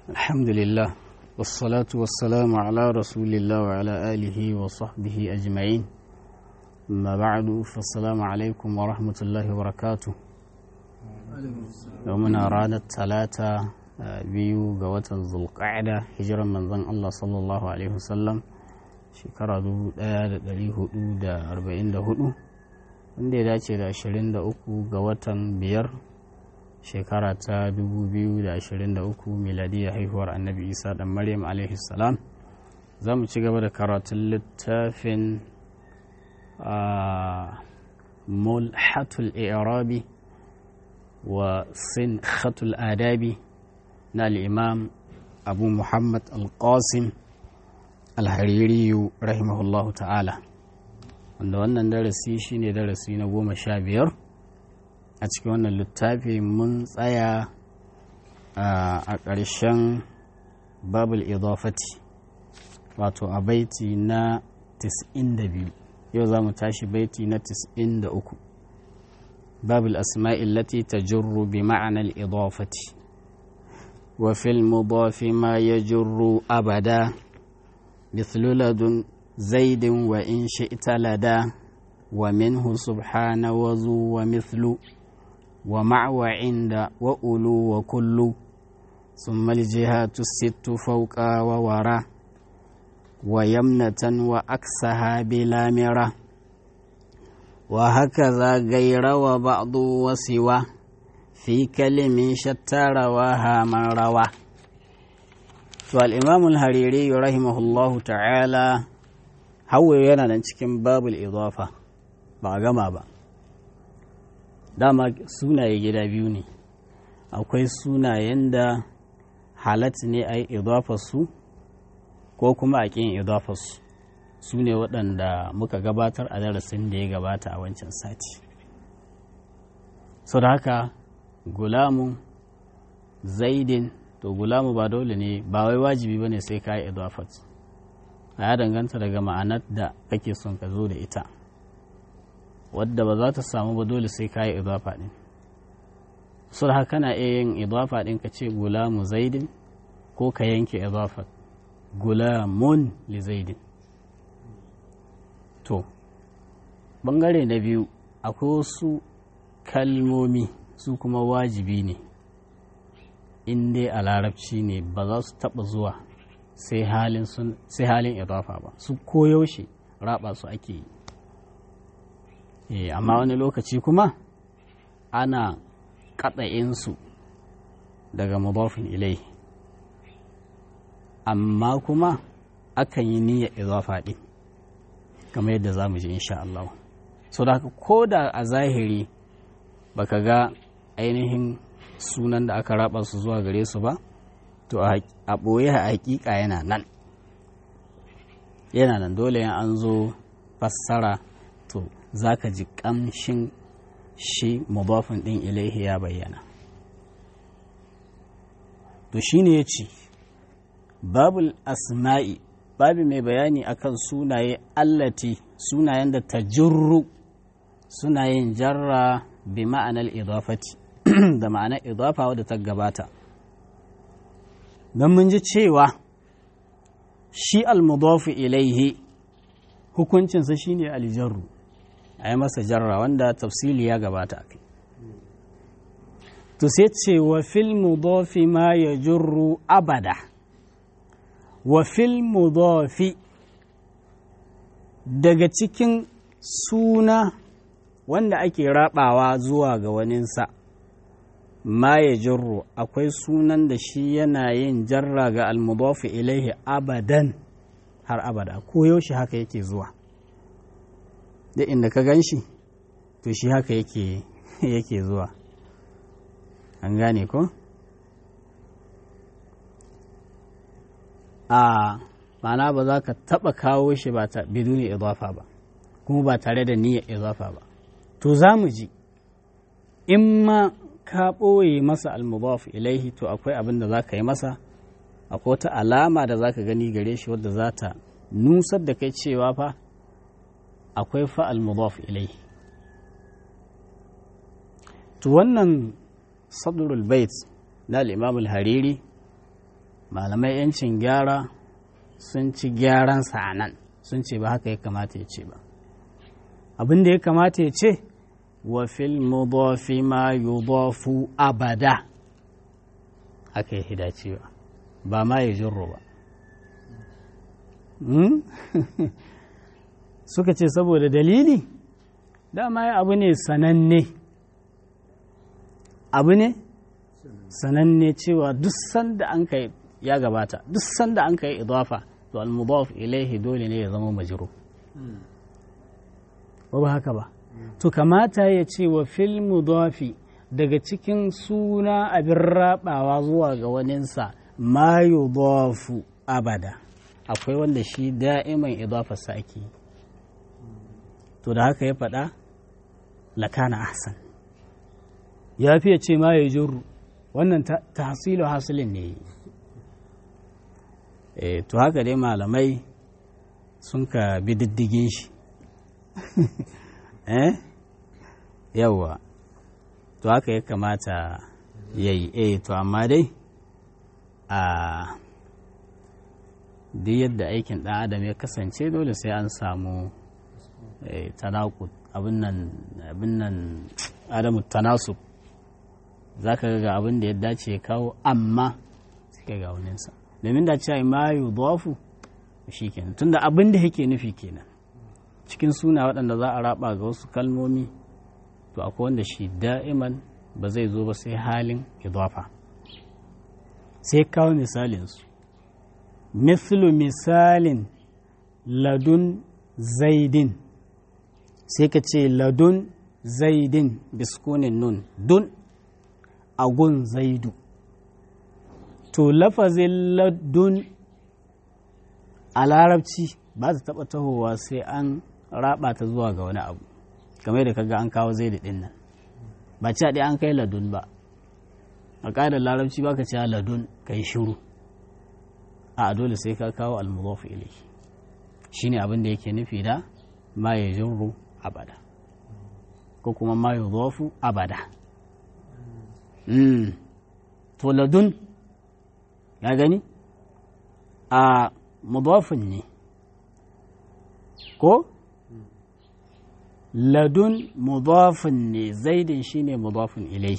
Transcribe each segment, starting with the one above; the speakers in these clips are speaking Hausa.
الحمد لله والصلاة والسلام على رسول الله وعلى آله وصحبه أجمعين أما بعد فالسلام عليكم ورحمة الله وبركاته يومنا رانا الثلاثة biyu ga watan zulqa'ada hijiran manzon Allah sallallahu alaihi wasallam shekara 1444 wanda ya dace da 23 ga watan biyar shekara ta 2023 miladiyar haihuwar annabi isa dan maryam alaihi salam za mu ci gaba da karatun littafin mulhatul i'rabi wa sinkhatul adabi na al'imam abu muhammad al-qasim al-haririyu rahimahullahu ta'ala wanda wannan darasi shine darasi na goma sha biyar a cikin wannan littafi mun tsaya a ƙarshen babul idafati wato a baiti na 92 yau za mu tashi baiti na 93 babul asma'il lati tajurru bi ma'anar idafati وفي المضاف ما يجر أبدا مثل لدن زيد وإن شئت لدى ومنه سبحان وذو ومثل ومع وعند وأولو وكل ثم الجهات الست فوق وورا ويمنة وأكسها بلا مرة وهكذا غير وبعض وسوى في كلم شتى رواها من روى فالإمام الهريري رحمه الله تعالى هو yana nan cikin babul idafa ba a gama ba dama sunaye gida biyu ne akwai sunayen da halat ne a yi su ko kuma a ƙin idafarsu su ne waɗanda muka gabatar a darasin da ya gabata a wancan sati sau da haka gulamu zaidin to gulamu ba dole ne ba wai wajibi ba ne sai ka yi idafat ya danganta daga ma'anar da kake son ka zo da ita wadda ba za ta samu ba dole sai ka yi idafa ɗin sun haka na iya yin idafa ɗin ka ce gulamu zaidin ko ka yanke idafat gulamun li zaidin to bangare na biyu akwai wasu kalmomi su kuma wajibi ne in dai a larabci ne ba za su taɓa zuwa sai halin idafa ba su koyaushe raba su ake yi amma wani lokaci kuma ana kaɗa'insu daga mudafin ilai amma kuma akan yi niyyar idafa ɗin kamar yadda za mu ji insha Allah so da ko da a zahiri baka ga ainihin sunan da aka raba su zuwa gare su ba to a ɓoye a hakika yana nan yana nan dole yan an zo fassara to za ka ji ƙamshin shi mudafin ɗin ilaihi ya bayyana to shi ne ya ce babul asma'i babu mai bayani akan sunaye allati sunayen da ta jirru suna yin jarra bi ma'anar idafati da ma'anar idafa wadda ta gabata don mun ji cewa shi almudafu ilaihi hukuncinsa shine aljarru a yi masa jarra wanda tafsili ya gabata kai to sai ce wa fil mudafi ma ya jurru abada wa fil mudafi daga cikin suna wanda ake rabawa zuwa ga waninsa ma ya jirru akwai sunan da shi yana yin jarra ga almudafi ilaihi abadan har abada ko yaushe haka yake zuwa da inda ka gan shi to shi haka yake yake zuwa an gane ko a ma'ana ba za ka taba kawo shi ba ta biduni idafa ba kuma ba tare da niyyar idafa ba to za mu ji in ma ka ɓoye masa almudaf ilaihi to akwai abin da za ka yi masa akwai wata alama da za ka gani gare shi wadda za ta nusar da kai cewa fa akwai fa almudaf ilaihi to wannan sadrul bait na al-imam al-hariri malamai yancin gyara sun ci gyaran sa nan sun ce ba haka ya kamata ya ce ba abin da ya kamata ya ce wa fil mudafi ma yudafu abada haka ya hidacewa ba ma ya jirro ba suka ce saboda dalili dama ya abu ne sananne abu ne sananne cewa duk sanda an kai ya gabata duk sanda an kai idafa to al-mudaf ilaihi dole ne ya zama majru ba ba haka ba to kamata ya ce wa fil mudafi daga cikin suna abin rabawa zuwa ga waninsa ma yudafu abada akwai wanda shi da'iman idafarsa ake to da haka ya faɗa lakana ahsan ya fiye ce ma ya jurru wannan tahsilu hasilin ne e, to haka dai malamai sun ka bi diddigin shi eh yawwa to haka ya kamata ya yi eh to amma dai a duk yadda aikin ɗan adam ya kasance dole sai an samu tanakut abin nan adamu tanasub za ka ga abin da ya dace ya kawo amma suka ga waninsa domin da cewa ma yi zuwafu shi kenan tunda abin da yake nufi kenan cikin suna waɗanda za a raba ga wasu kalmomi to akwai wanda shi da'iman ba zai zo ba sai halin idafa sai kawo misalinsu mislu misalin ladun zaidin sai ka ce ladun zaidin biskunin nun dun agun zaidu to lafazin ladun a larabci ba ta taɓa tahowa sai an raba ta zuwa ga wani abu kamar da kaga an kawo zaidu ɗin nan ba ci ɗaya an kai ladun ba a ƙa'idar larabci ba ka ci ladun ka yi shiru a dole sai ka kawo almudafu ilai shine abin da yake nufi da ma ya jirru abada ko kuma ma ya zofu abada to ladun ya gani a mudafin ne ko ladun mudafin ne zaidin shine mudafin ilai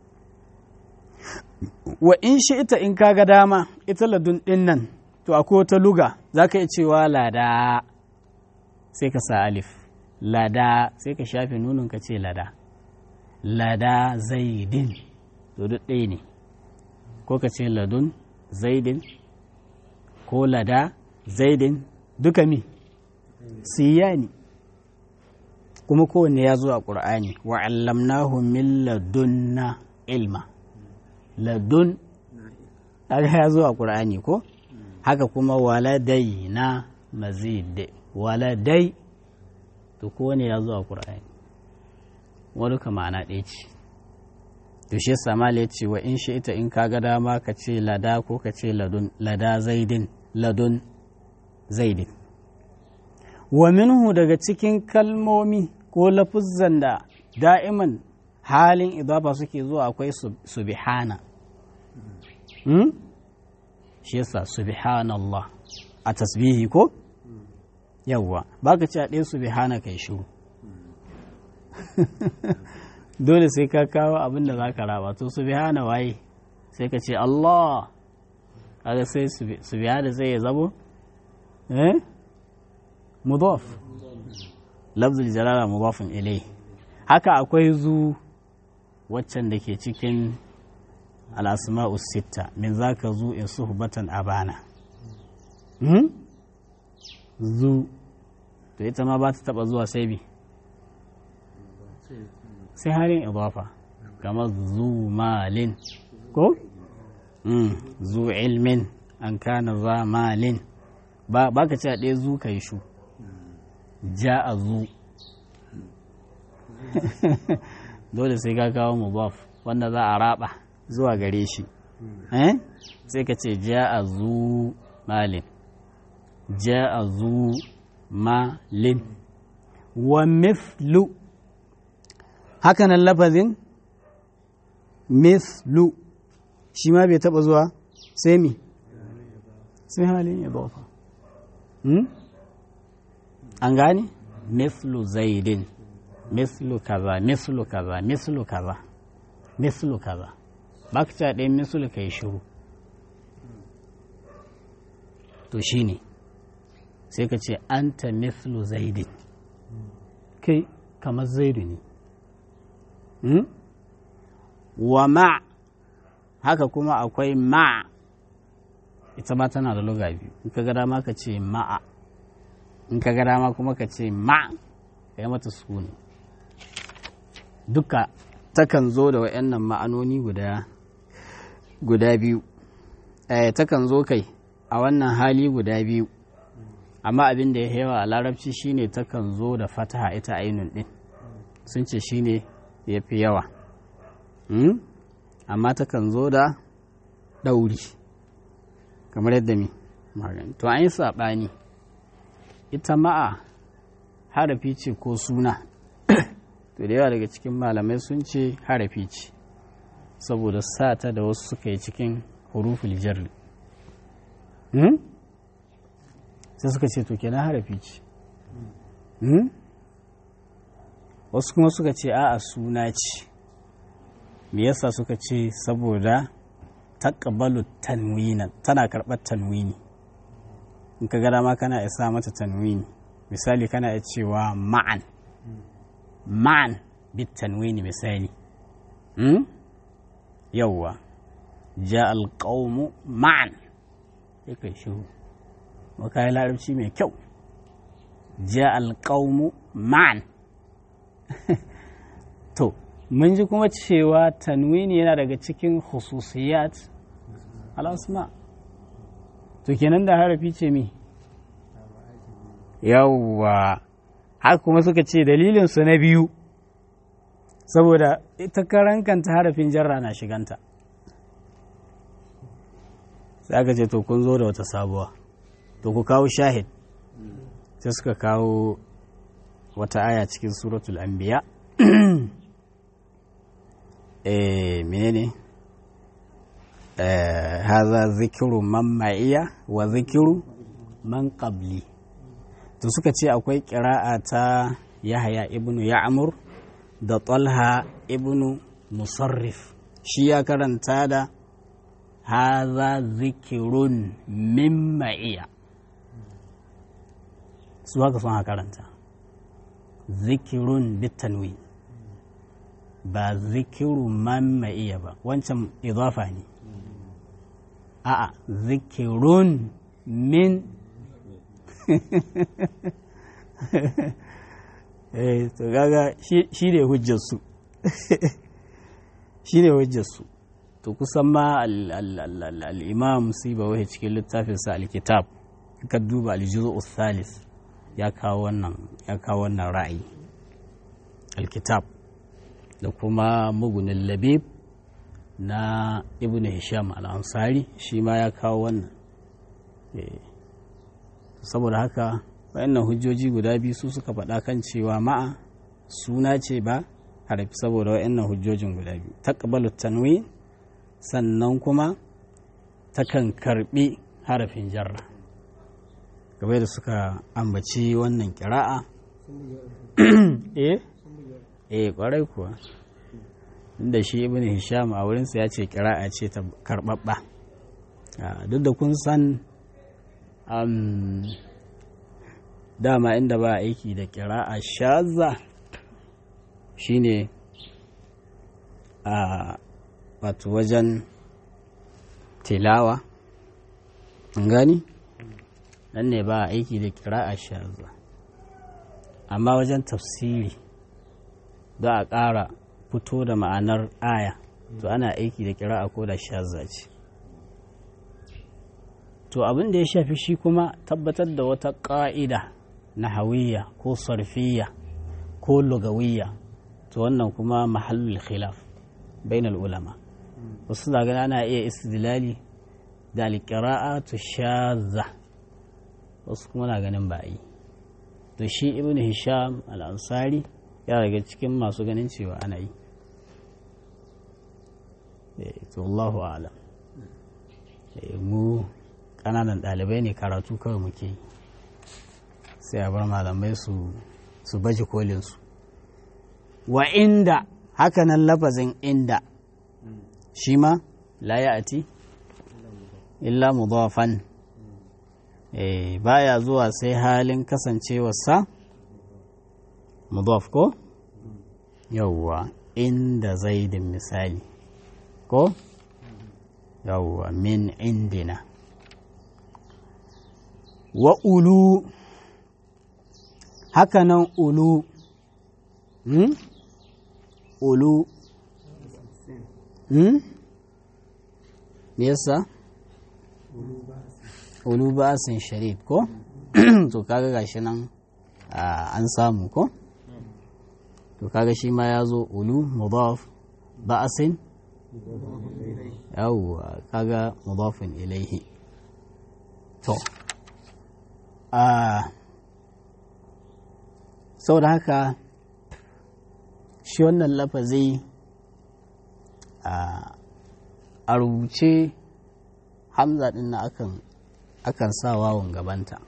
wa in shi ita in kaga dama ita ladun din nan to akwai wata luga za ka iya cewa lada sai ka sa alif lada sai ka shafe nunin ka ce lada lada zaidin to duk ɗaya ne ko ka ce ladun zaidin ko lada zaidin duka mi siyani kuma kowanne ya zo a ƙur'ani wa allamnahu min ladunna ilma ladun ya zo a ƙur'ani ko haka kuma waladai na mazid waladai to kowane ya zo a ƙur'ani wani ka ma'ana ɗaya ce to shi samali ya ce wa in shi ita in kaga dama ka ce lada ko ka ce ladun lada zaidin ladun zaidin wa minhu daga cikin kalmomi ko lafuzzan da da'iman halin idafa suke zuwa akwai subhana shi yasa subhanallah a tasbihi ko yawwa baka ci a ɗaya subhana kai shiru dole sai ka kawo abin da za ka raba to subhana waye sai ka ce Allah kaga sai subhana sai ya zabo eh mudaf lafzul jalala mudafin ilai haka akwai zu waccan da ke cikin al'asma'u sitta min za ka zu in suhbatan abana zu to ita ma ba ta taba zuwa sai bi sai harin idafa kamar zu malin ko zu ilmin an kana za malin ba ka ci a ɗaya zu ka yi shu ja a zu dole sai ka kawo mubaf wanda za a raba zuwa gare shi sai ka ce ja a zu malin ja a zu malin wa mithlu hakanan lafazin mithlu shi ma bai taba zuwa sai mi sai halin idafa an gane mislu zaidin mislu kaza mislu kaza mislu kaza mislu kaza ba ka ta ɗaya mislu ka yi shiru to shi ne sai ka ce anta mislu zaidin kai kamar zaidu ne wa ma haka kuma akwai ma ita ma tana da luga biyu in ka ga dama ka ce ma'a in ka ga dama kuma ka ce ma ka yi mata sukuni duka takan zo da wa'annan ma'anoni guda guda biyu eh takan zo kai a wannan hali guda biyu amma abin da ya yawa a larabci shine takan zo da fataha ita ainun din sun ce shine ya fi yawa amma takan zo da ɗauri kamar yadda mi magani to an yi saɓani ita ma'a harafi ce ko suna to da yawa daga cikin malamai sun ce harafi ce saboda sata da wasu suka yi cikin huruful jarri sai suka ce to kenan harafi ce wasu kuma suka ce a'a suna ce me yasa suka ce saboda taqbalu tanwina tana karɓar tanwini in ka gada ma kana isa mata tanwini misali kana iya cewa ma'an ma'an bit tanwini misali yawwa ja alƙaumu ma'an sai kai shiru maka yi larabci mai kyau ja alƙaumu ma'an to mun ji kuma cewa tanwini yana daga cikin hususiyat al'asma to kenan da harafi ce mi yawwa haka kuma suka ce dalilinsu na biyu saboda ita karankanta harafin jarra na shiganta sai aka ce to kun zo da wata sabuwa to ku kawo shahid sai suka kawo wata aya cikin suratul anbiya eh menene eh haza zikiru man ma'iya wa zikiru man qabli to suka ce akwai ƙira'a ta yahaya ibnu ya'mur da talha ibnu musarrif shi ya karanta da haza zikirun min ma'iya su haka sun karanta zikirun bitanwi ba zikiru man ma'iya ba wancan idafa ne a'a zikirun min eh to gaga shi ne hujjarsu shi ne hujjarsu to kusan ma al'imam ba wahi cikin littafinsa alkitab ka duba aljizu thalis ya kawo wannan ya kawo wannan ra'ayi alkitab da kuma mugunin labib na ibn hisham al-ansari shi ma ya kawo wannan saboda haka wayannan hujjoji guda biyu su suka faɗa kan cewa ma'a suna ce ba harafi saboda wayannan hujjojin guda biyu taqbalu tanwi sannan kuma takan karbi harafin jarra game da suka ambaci wannan kira'a eh eh kwarai kuwa inda shi ibn hisham a wurinsa ya ce kira'a ce ta karbabba duk da kun san dama inda ba aiki da kira'a shaza shine a wato wajen tilawa gani nan ne ba aiki da kira'a shaza amma wajen tafsiri za a ƙara fito da ma'anar aya to ana aiki da kira'a ko da shaza ce to abin da ya shafi shi kuma tabbatar da wata ƙa'ida na hawiya ko sarfiya ko lugawiyya to wannan kuma mahallul khilaf bainal ulama wasu da gana ana iya istidlali da alƙira'atu shazza wasu kuma na ganin ba yi to shi ibn hisham al-ansari ya daga cikin masu ganin cewa ana yi to Allahu a'lam mu ƙananan ƙananan ɗalibai ne karatu kawai muke yi sai a bar malamai su su baje kolinsu wa inda hakanan lafazin inda shi ma la ya ati illa mudafan eh baya zuwa sai halin kasancewarsa mudaf ko yawwa inda zaidin misali ko yawwa min indina wa ulu hakanan ulu hmm? ulu hmm? me yasa ulu ba'asin sharid ko to kaga gashi nan an samu ko to kaga shi ma ya zo ulu mudaf ba'asin yawwa kaga mudafin ilaihi to a saboda haka shi wannan lafazi a rubuce hamza din na akan akan sa wawan gabanta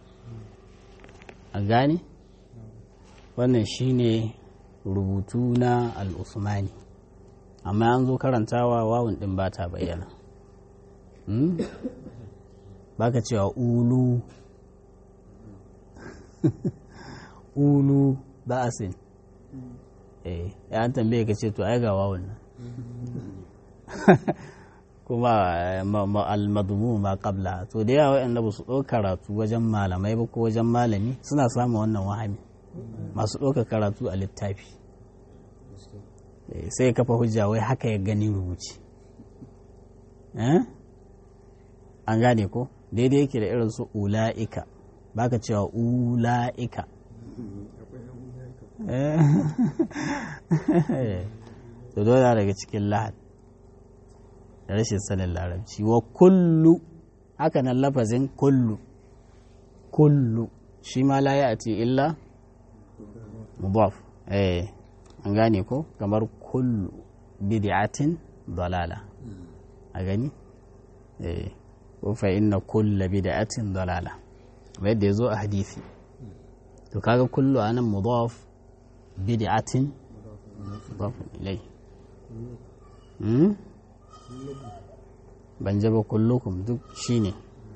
a gane wannan shine rubutu na al'usmani amma an zo karantawa wawun din ba ta bayyana baka cewa ulu ulu ba'asin eh ya an tambaye ka ce to ai ga wawun nan kuma al-madmu ma qabla to da yawa wanda ba su ɗauka karatu wajen malamai ba ko wajen malami suna samun wannan wahami masu ɗauka karatu a littafi sai kafa hujja wai haka ya gani rubuci an gane ko daidai yake da irin su ula'ika baka cewa ula'ika to dole daga cikin lahad da rashin sanin larabci wa kullu haka nan lafazin kullu kullu shi ma la ya'ti illa mudaf eh an gane ko kamar kullu bid'atin dalala a gani eh ko fa inna kulla bid'atin dalala kamar yadda yazo a hadisi to kaga kullu anan mudaf bid'atin mudaf ilai hmm? ban jaba kullukum duk shine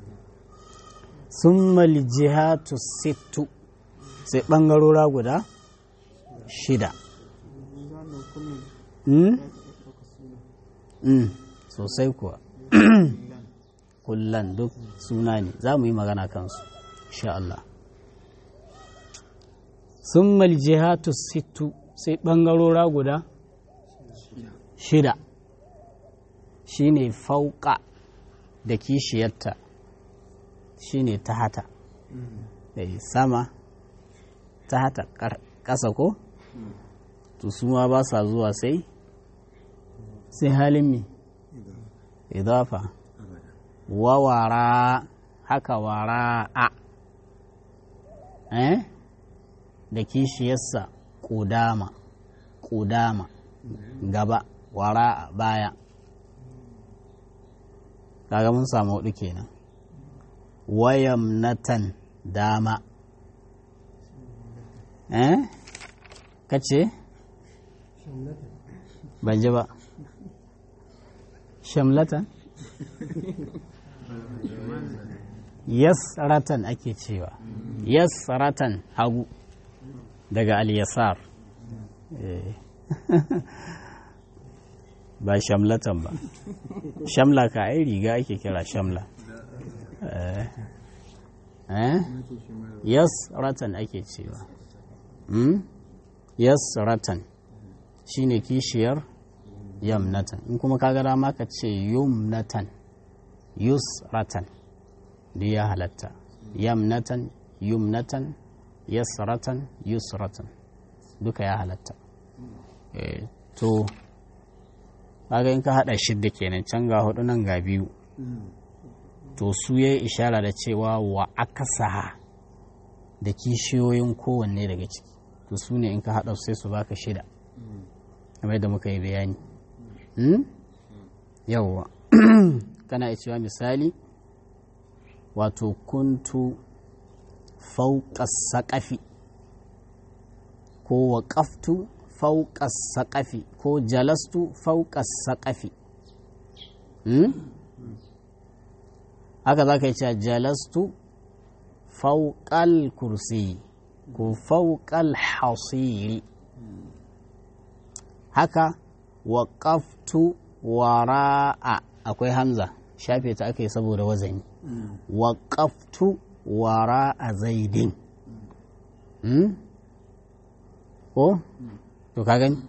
summa lijihatu sittu sai bangarora guda shida mm? mm. sosai kuwa kullan duk suna ne za mu yi magana kansu insha Allah summa lijihatu sittu sai bangarora guda shida shine fauka da kishiyarta shine ta hata da sama ta hata ƙasa ko to su ma ba sa zuwa sai sai halin mi idafa wawara haka wara a eh da kishiyarsa ƙudama ƙudama gaba wara baya kaga mun samu hudu kenan wayamnatan dama eh kace ban ji ba shamlatan yasratan ake cewa yasratan hagu daga al-yasar ba shamlatan ba shamla ka ai riga ake kira shamla yas ratan ake cewa yas ratan shine kishiyar yamnatan in kuma kaga dama ka ce yumnatan yus ratan da ya halatta yamnatan yumnatan yasratan yusratan duka ya halatta to kaga in ka hada shidda kenan can ga hudu nan ga biyu to su ya ishara da cewa wa akasaha da kishiyoyin kowanne daga ciki to su ne in ka hada sai su baka shida kamar da muka yi bayani yawwa kana cewa misali wato kuntu fauƙa saƙafi ko waƙaftu fauƙa saƙafi ko jalastu fauƙa saƙafi haka za ka yi cewa jalastu fauƙal kursi ko fauƙal hasiri haka waƙaftu wara'a akwai hamza shafe ta aka yi saboda wazani waƙaftu wara'a zaidin ko to ka gani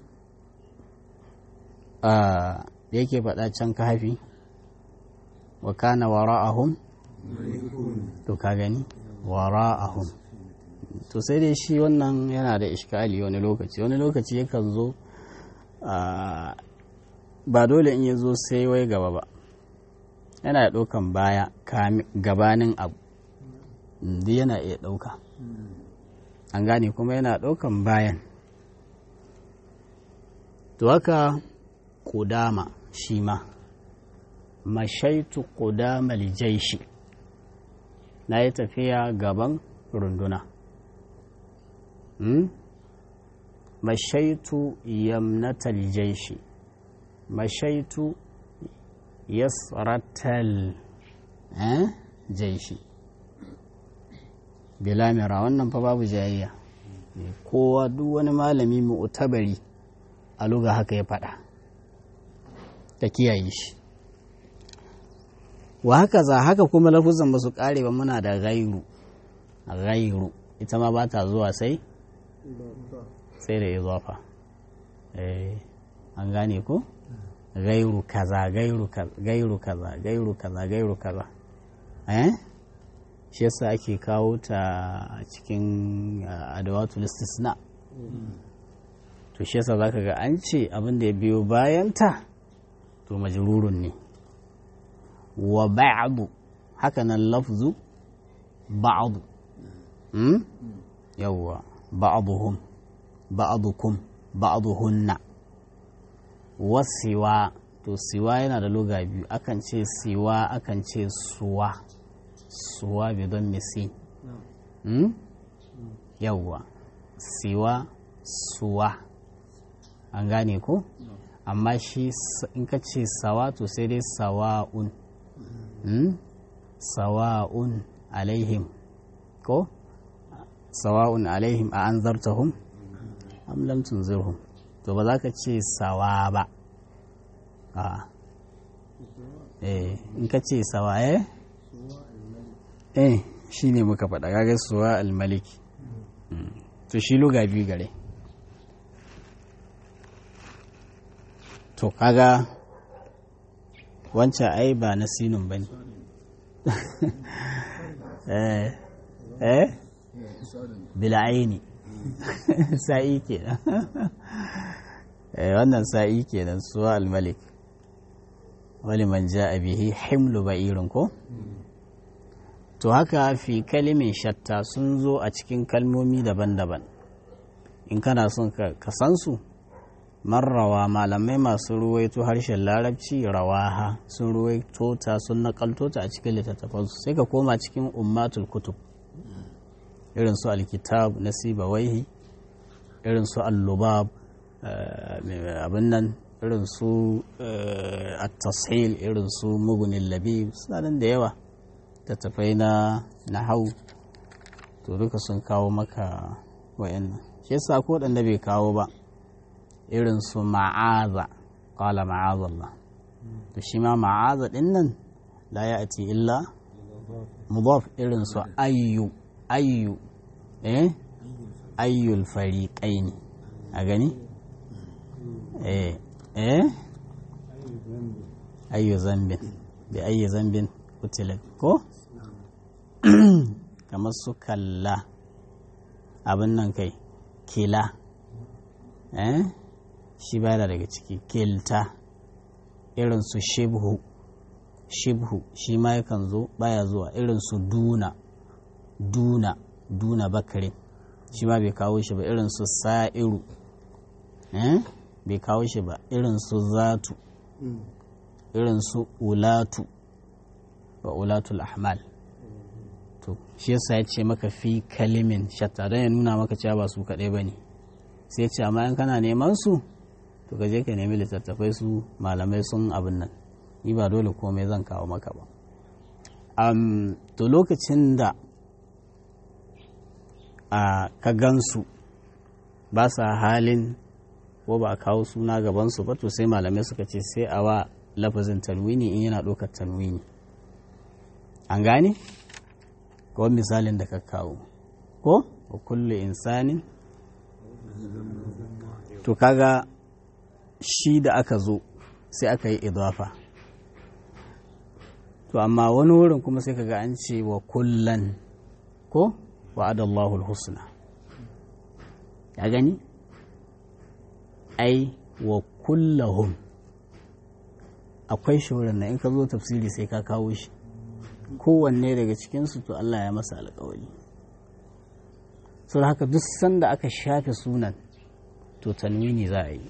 da yake faɗa can ka hafi wa kana wara'ahum to ka gani wara'ahum to sai dai shi wannan yana da ishkali wani lokaci wani lokaci yakan zo ba dole in ya zo sai wai gaba ba yana ɗaukan baya gabanin abu duk yana iya ɗauka an gane kuma yana ɗaukan bayan to haka ƙudama shi ma mashaitu ƙudama lijaishi na yi tafiya gaban runduna mashaitu yamnata lijaishi mashaitu yasratal jaishi bilamira wannan fa babu jayayya kowa duk wani malami mu'tabari a luga haka ya faɗa ta kiyaye shi wa haka za haka kuma lafuzan ba su ƙare ba muna da gairu gairu ita ma ba ta zuwa sai sai da izafa eh an gane ko gairu kaza gairu kaza gairu kaza gairu kaza gairu kaza eh shi yasa ake kawo ta a cikin adawatul istisna to shi yasa zaka ga an ce abin da ya biyo bayanta to majrurun ne wa ba'du haka nan lafzu ba'du hmm? yawwa ba'duhum ba'dukum ba'duhunna wasiwa to siwa yana da loga biyu akan ce siwa akan ce suwa suwa bi don misi hmm? yawwa siwa suwa an gane ko amma shi in ka ce sawa to sai dai sawa'un hmm? sawa'un alaihim ko sawa'un alaihim a an zartahum am lam tunzirhum to ba za ka ce sawa ba a eh in ka ce sawa eh eh shi ne muka faɗa gaga suwa almaliki to shi luga biyu gare to kaga wancan ai ba na sinun ba ne eh eh bil'aini sa'i kenan wannan sa'i kenan suwa al-malik wali man ja'a bihi himlu ba'irin ko to haka fi kalimin shatta sun zo a cikin kalmomi daban-daban in kana son ka san su marrawa malamai masu ruwaito harshen larabci rawaha sun ruwaito ta sun nakalto ta a cikin littattafansu sai ka koma cikin ummatul kutub irin su alkitab na sibawaihi irin su allubab abin nan irin su at-tashil irin su mugunin labib suna nan da yawa tattafai na na hau to duka sun kawo maka wayannan shi yasa ko da bai kawo ba irin su ma'aza qala ma'azallah to shi ma ma'aza din nan la ya'ti illa mudaf irin su ayyu ayyu eh ayyul fariqaini a gani eh eh ayyu zambin bi ayyi zambin kutilat ko kamar su kalla abin nan kai kila eh shi ba daga ciki kilta irin su shibhu shibhu shi ma yakan zo baya zuwa irin su duna duna duna bakare shi ma bai kawo shi ba irin su sa'iru eh bai kawo shi ba irin su zatu irin su ulatu wa ulatul ahmal to shi yasa ya ce maka fi kalimin shatta don ya nuna maka cewa ba su kaɗai ba ne sai ce amma in kana neman su to ka je ka nemi littattafai su malamai sun abin nan ni ba dole komai zan kawo maka ba um, to lokacin da a ka gansu ba sa halin ko ba a kawo suna gabansu ba to sai malamai suka ce sai a wa lafazin tanwini in yana ɗaukar tanwini an gane kawai misalin da ka kawo ko wa kulle insanin to kaga shi da aka zo sai aka yi idafa to amma wani wurin kuma sai kaga an ce wa kullan ko wa adallahu husna ya gani ai wa kullahum akwai shi wurin na in ka zo tafsiri sai ka kawo shi kowanne daga cikinsu to Allah ya masa alkawari so da haka duk sanda aka shafe sunan to tanwini za a yi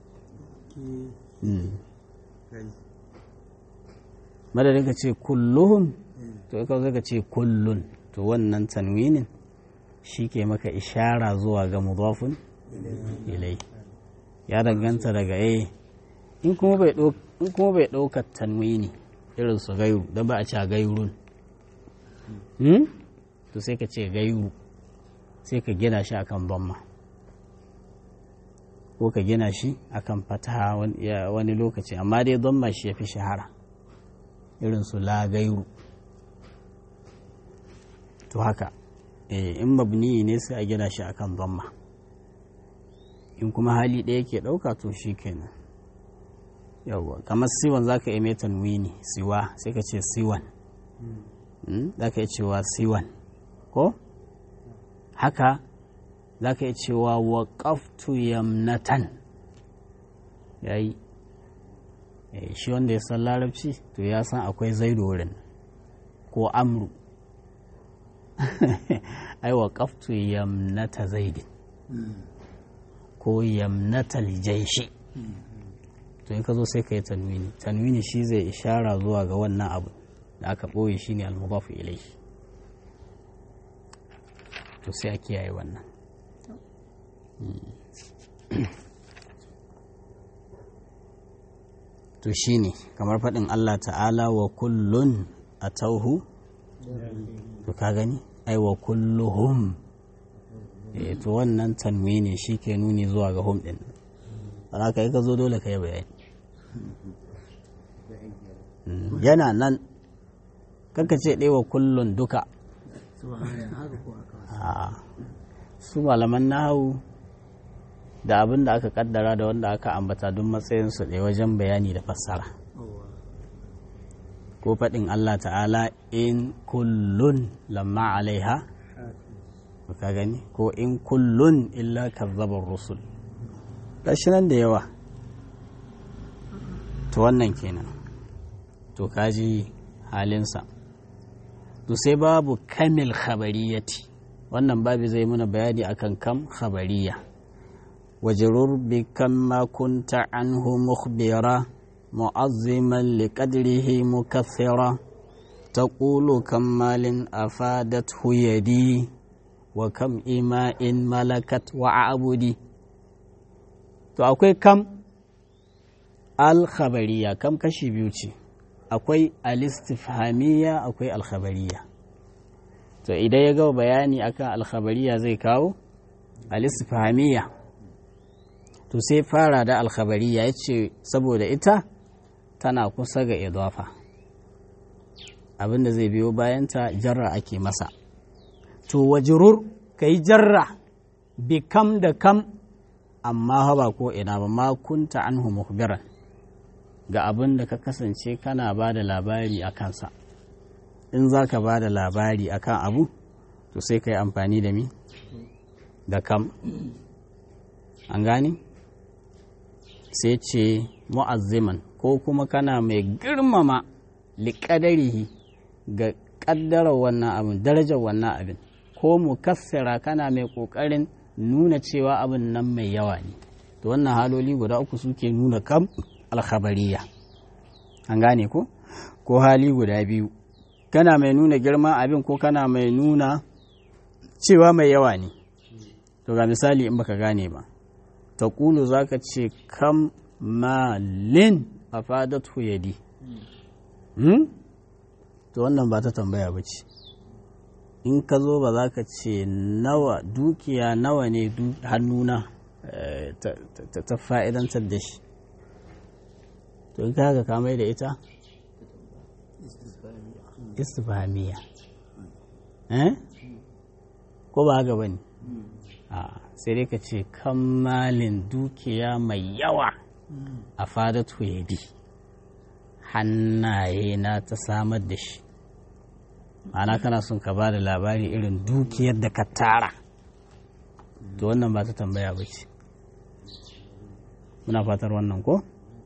madadin ka ce kulluhum to ka zo ka ce kullun to wannan tanwinin shi ke maka ishara zuwa ga mudafun ilai ya danganta daga eh in kuma bai ɗaukar tanwini irin su gairu don ba a ce gairun to sai ka ce gairu sai ka gina shi akan bamma ko ka gina shi akan fataha wani lokaci amma dai bamma shi ya fi shahara irin su la gairu to haka in mabni ne sai a gina shi akan bamma in kuma hali ɗaya ke ɗauka to shi kenan yawwa kamar siwan za ka mai tanwini siwa sai ka ce siwan za ka yi cewa siwan ko haka za ka yi cewa waƙaftu yamnatan ya yi shi wanda ya san larabci to ya san akwai zaido wurin ko amru ai waƙaftu yamnata zaidin ko yamnatal jaishi to in ka zo sai ka yi tanwini tanwini shi zai ishara zuwa ga wannan abu da aka ɓoye shi ne almubafu ilai to sai a kiyaye wannan to shi ne kamar faɗin Allah ta'ala wa kullun a tauhu to ka gani ai wa kulluhum to wannan tanwini shi ke nuni zuwa ga hum ɗin ba ka yi ka zo dole ka yi bayani yana nan kanka ce ɗewa kullun duka su malaman nahawu da abin da aka kaddara da wanda aka ambata don matsayinsu ɗaya wajen bayani da fassara ko faɗin Allah ta'ala in kullun lamma alaiha ka gani ko in kullun illa kazzabar rusul gashi nan da yawa to wannan kenan to kaji halinsa to sai babu kamil khabariyati wannan babu zai muna bayani akan kam khabariya wajrur bi kam ma kunta anhu mukhbira mu'azziman liqadrihi mukaththira taqulu kam malin afadathu yadi wa kam ima'in malakat wa abudi to akwai kam al-khabariya kam kashi biyu ce akwai al-istifhamiyya akwai al-khabariya to idan ya gaba bayani akan al-khabariya zai kawo al-istifhamiyya to sai fara da al-khabariya yace saboda ita tana kusa ga idafa abinda zai biyo bayanta jarra ake masa to wajrur kai jarra bi kam da kam amma ba ko ina ba ma kunta anhu mukhbiran ga abin da ka kasance kana ba da labari a kansa in za ka ba da labari a kan abu to sai ka yi amfani da mi da kam an gani sai ce mu'azziman ko kuma kana mai girmama liƙadarihi ga ƙaddarar wannan abin darajar wannan abin ko mu kassara kana mai ƙoƙarin nuna cewa abin nan mai yawa ne to wannan haloli guda uku suke nuna kam alkhabariya an gane ko ko hali guda biyu kana mai nuna girman abin ko kana mai nuna cewa mai yawa ne to ga misali in baka gane ba ta ƙulu za ka ce kam malin a fadatu yadi hmm? to wannan ba ta tambaya ba ce in ka zo ba za ka ce nawa dukiya nawa ne hannuna ta fa'idantar da shi to in ka haka kamai da ita istifamiya eh ko ba haka bane a sai dai ka ce kammalin dukiya mai yawa a fadatu yadi hannaye na ta samar da shi ma'ana kana son ka ba da labari irin dukiyar da ka tara to wannan ba ta tambaya ba ce muna fatar wannan ko?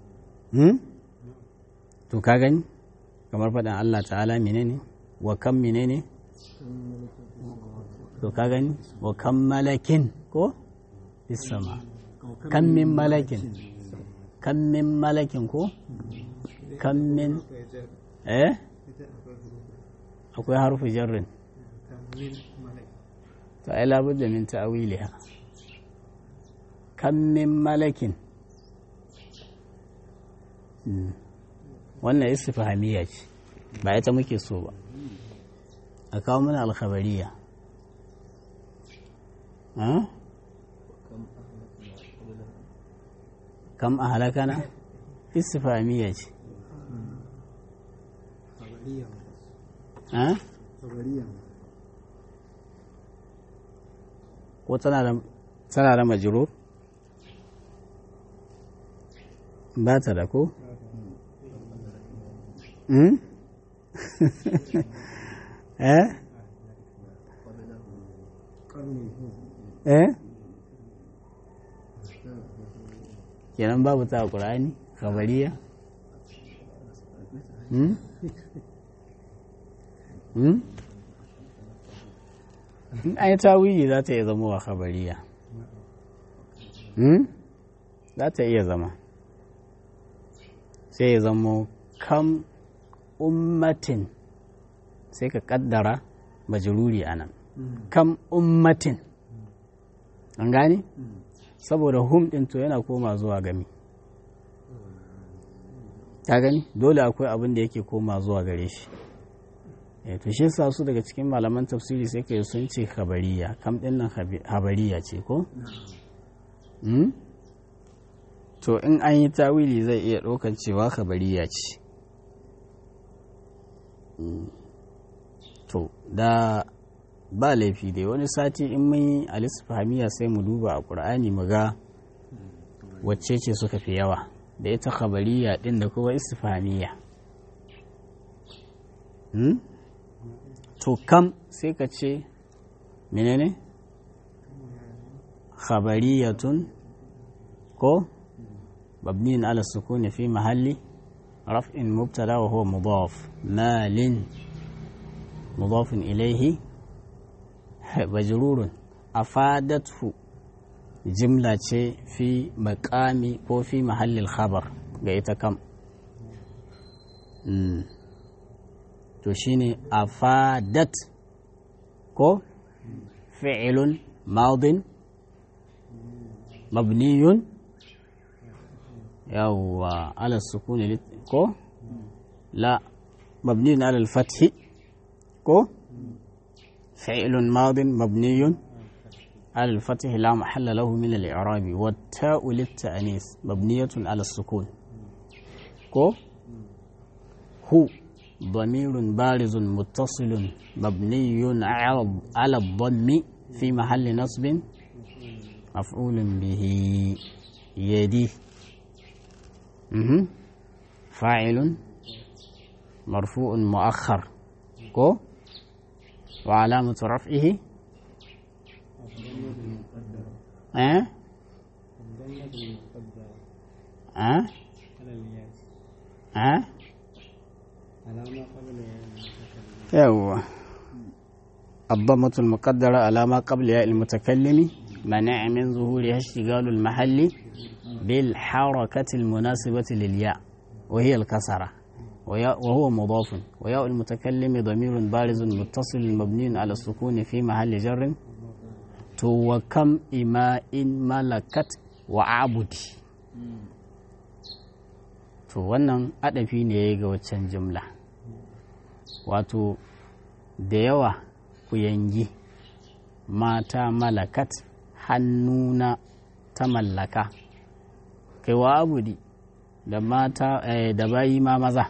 to ka gani kamar faɗin Allah ta'ala menene wa kan menene to ka gani wa kan malakin ko sama kan min malakin kan min malakin ko kan min eh akwai harfi jarrin ta ai labar da min ta'awiliha kan min malakin wannan istifahamiya ce ba ita muke so ba a kawo mana alkhabariya kam a halakana istifahamiya ce ko tana da majiro ba ta da ko eh eh kenan babu ta ƙura'ani kabariya hmm? hmm? in an yi tawili za ta iya zama wa kabariya hmm? za ta iya zama sai ya zama kam ummatin sai ka kaddara majururi a nan kam ummatin an gane saboda hum din to yana koma zuwa gami ta gani dole akwai abin da yake koma zuwa gare shi to shi sa su daga cikin malaman tafsiri sai ka sun ce habariya kam din nan habariya ce ko to in an yi tawili zai iya ɗaukar cewa habariya ce to da ba laifi dai wani sati in mun yi alisfahamiya sai mu duba a ƙur'ani mu ga wacce ce suka fi yawa da ita khabariya ɗin da kuma istifhamiya to kam sai ka ce menene khabariyatun ko mabniyin ala sukuni fi mahalli raf'in mubtada wa huwa mudaf malin mudafin ilaihi majrurun afadathu jimla ce fi makami ko fi mahallin khabar ga ita kam to shine afadat ko fi'ilun madin mabniyun yawwa ala sukuni ko la mabniyun ala al-fathi ko فعل ماض مبني على الفتح لا محل له من الإعراب والتاء للتأنيث مبنية على السكون كو هو ضمير بارز متصل مبني على الضم في محل نصب مفعول به يدي فاعل مرفوع مؤخر كو وعلامة رفعه أه؟ أه؟ أه؟ يوه الضمة المقدرة على ما قبل ياء المتكلم منع من ظهورها اشتغال المحل بالحركة المناسبة للياء وهي الكسرة وهو مضاف وياء المتكلم ضمير بارز متصل مبني على السكون في محل جر تو وكم إماء ملكت وعبدي to wannan adafi ne ga waccan jimla wato da yawa ku yangi mata malakat hannuna ta mallaka kai wa abudi da mata da bayi ma maza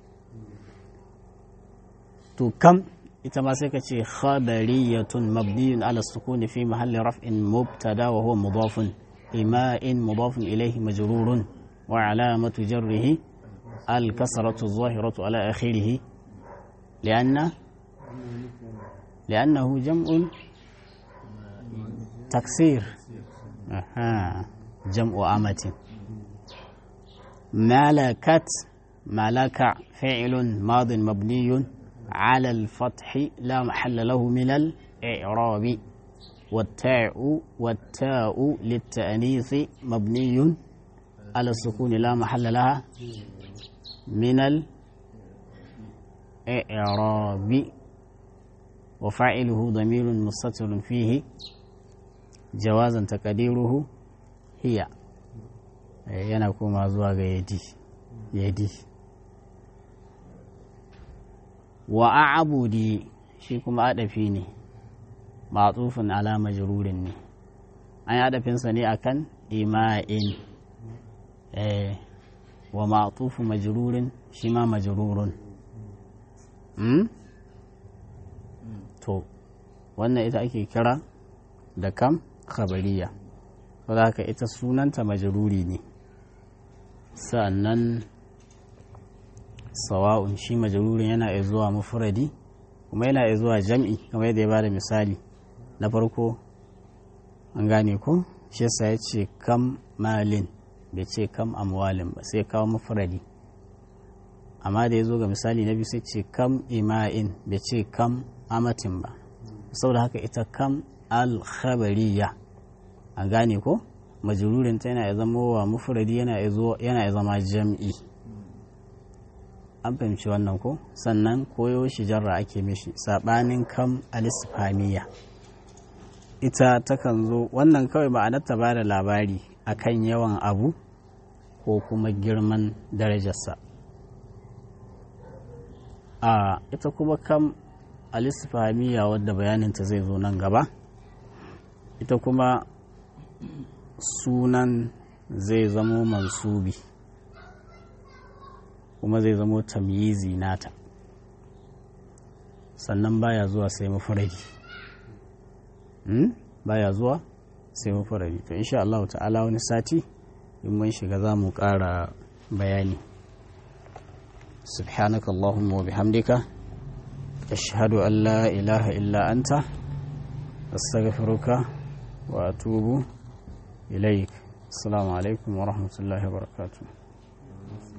to kam ita ma sai ka ce khabariyatun mabniyun ala sukuni fi mahalli raf'in mubtada wa huwa mudafun ima'in mudafun ilayhi majrurun wa alamatu jarrihi al kasratu zahiratu ala akhirih lianna لأنه جمع تكسير أها جمع أمة ملكت ملك فعل ماض مبني على الفتح لا محل له من الإعراب والتاء والتاء للتأنيث مبني على السكون لا محل لها من الإعراب وفاعله ضمير مستتر فيه جوازا تقديره هي yana koma zuwa ga yadi yadi wa a'budi shi kuma adafi ne matsufin ala majrurin ne an yi adafinsa ne akan ima'in eh wa ma'tufu majrurin shi ma majrurun to wannan ita ake kira da kam khabariya saboda haka ita sunanta majruri ne sannan sawa'un shi majrurin yana iya zuwa mufradi kuma yana iya zuwa jam'i kamar yadda ya bada misali na farko an gane ko shi yasa ya ce kam malin bai ce kam amwalin ba sai kawo mufradi amma da ya zo ga misali na biyu sai ce kam ima'in bai ce kam amatin ba saboda haka ita kam alkhabariya a gane ko majururin ta yana ya zama wa mufradi yana ya zama jam'i an fahimci wannan ko sannan koyo shi jarra ake mishi sabanin kam alisfamiya ita takan zo wannan kawai ma'anar ta ba da labari akan yawan abu ko kuma girman darajarsa a ita kuma kam alisfamiya wadda bayaninta zai zo nan gaba ita kuma sunan zai zamo mansubi kuma zai zamo tamyizi nata sannan baya zuwa sai mafaradi baya zuwa sai mafaradi to insha Allah ta'ala wani sati in mun shiga za mu ƙara bayani سبحانك اللهم وبحمدك أشهد أن لا إله إلا أنت أستغفرك وأتوب إليك السلام عليكم ورحمة الله وبركاته